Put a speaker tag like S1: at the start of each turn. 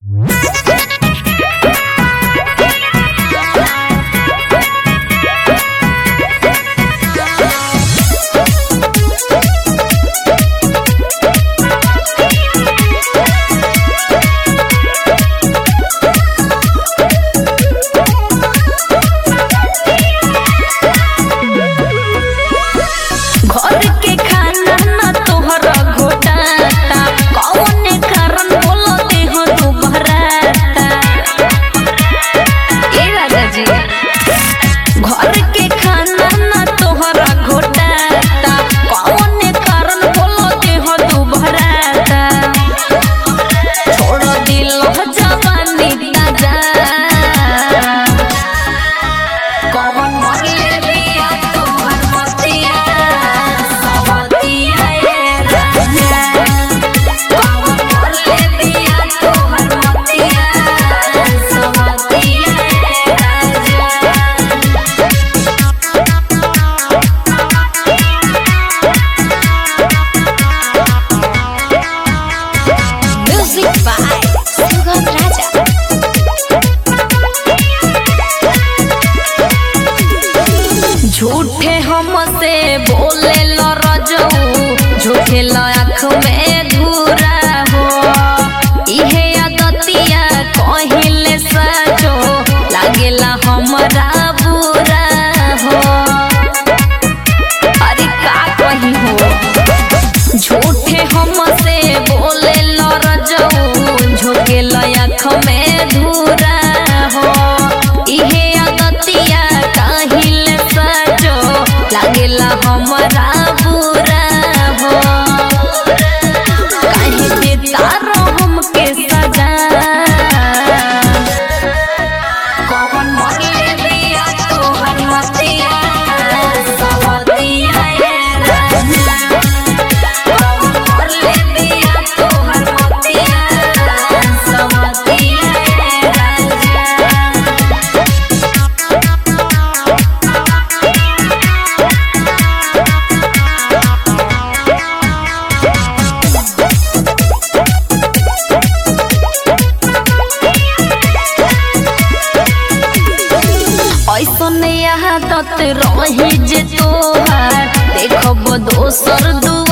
S1: घर के खाना ना तोहरा घोटाता कौने कारण बोलते हो तू बहराता ए राजा जी घर के खाना ना तोहरा घोटाता कौने कारण बोलते हो तू बहराता छोड़ दिल जवानी ताजा कौन मरले दिया तोहर मस्तिया सवतिया ये राजा कौन मरले दिया तोहर मस्तिया सवतिया ये राजा Music by Sugam Raja. झूठे हमसे बोले लो रजऊ झूठे लो आँख में धूरा हो इहे आदतिया कहिले सचो लागेला हमरा बुरा हो अरे का कही हो झूठे हमसे बोले लो रजऊ झोंके लो आँख में धूरा हो इहे आदतिया काहिल सजो लागेला हमरा बुरा हो काहे देता रो हमके सजा कौन मरले दिया तोहर मस्तिया सवतिया ये राजा कौन मरले दिया तोहर मस्तिया सवतिया ये राजा ऐसन आदत रही जे तोहार देखब दोसर दू